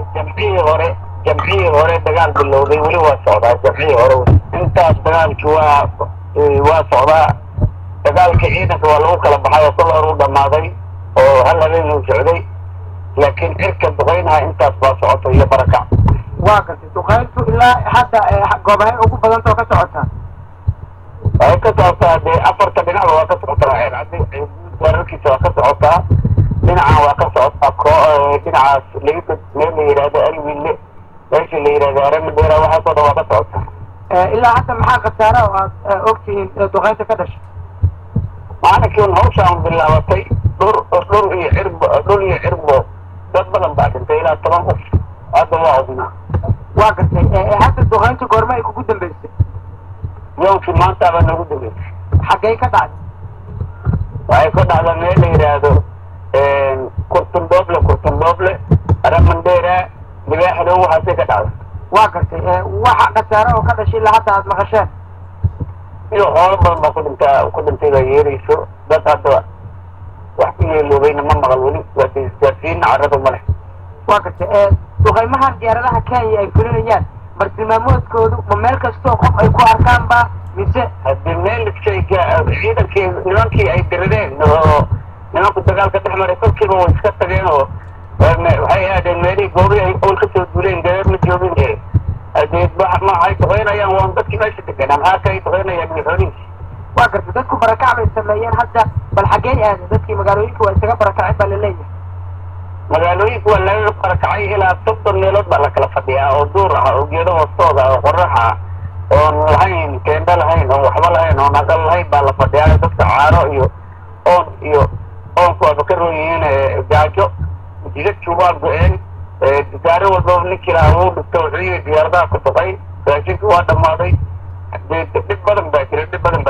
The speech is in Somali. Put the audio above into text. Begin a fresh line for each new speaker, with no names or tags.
jamcihii hore jamcihii hore dagaal bilowday weli waa socdaa jamcihii hore intaas dagaalki waa waa socdaa dagaalka ciidanka waa lagu kala baxay oo kol hor u dhammaaday oo hal habeen uu socday laakiin cirka duqaynaha intaas baa socoto iyo barakac
waa gartay duqayntu ilaa hadda goobahay ugu badantao ka socotaa
waxay ka socotaa dee afarta dhinacba waa ka socotaa ceercadi weerarkiisa waa ka socotaa dhinacan waa ka socotaa ko dhinacaas laga meel la yidhahdo alwille meesha la yidhahdo aramadera waxaasoo dhan waa ka socotaa
ilaa hadda maxaa khasaara oo aad ogtihiin duqaynta ka dhashay
maalinkiin hawshaan bilaabatay dhur dhur iyo cirbo dhul iyo cirbo dad badan baa dhintay ilaa toban qof hadda waa odnaa
waa gartay hadda duqaynta goorma ay kugu dambeysay
yowkii maantaaba nagu dambeysay
xaggay ka dhacday
waxay ka dhacdaa meel la yidhaahdo kurtundooble kurtundooble aramandera libaaxdow waxaasay ka dhacday
waa gartay waxa khasaare oo ka dhashay ilaa hadda aad maqasheen
iyo xoolo badan baa ku dhintaa ku dhintay baa yeerayso dad hadda wax ku yeeloobayna ma maqal weli waa isgaarsiina carradu ma leh
waa gartay duqaymahan diyaaradaha kenya ay fulinayaan bartilmaamoodkoodu ma meel kastoo qof ay ku arkaan ba mise
haddii meel shayga ciidankii nimankii ay dirireen oo nimanku dagaalka dhex maray kolkiiba way iska tageen oo waxay aadeen meelihii goobii ay owl kasoo duuleen gareer ma joogin ee hadee maxay duqeynayaan waan dadkii meesha deganaa maxaa kay duqeynayaan iyo xoolihiisi
waa gartay dadku barakac bay sameeyeen hadda bal xaggey aadeen dadkii magaalooyinka waa isaga barakacay baa laleeyahay
magaalooyinka waa laga barakacay ilaa soddon meelood baa la kala fadhiyaa oo duur ah oo geedo hoostooda oo qorax ah oon lahayn teendo lahayn oon waxba lahayn oon aqal lahayn baa la fadhiyaa dadka caaro iyo oon iyo oonku waaba ka roon yihiin gaajo jidadkii waa go-een gaari walbaba ninkii lahaa wuu dhigto wuxuu yihi diyaaradaha ku duqay raashinkii waa dhammaaday dhib badan baa jira dhib badan baa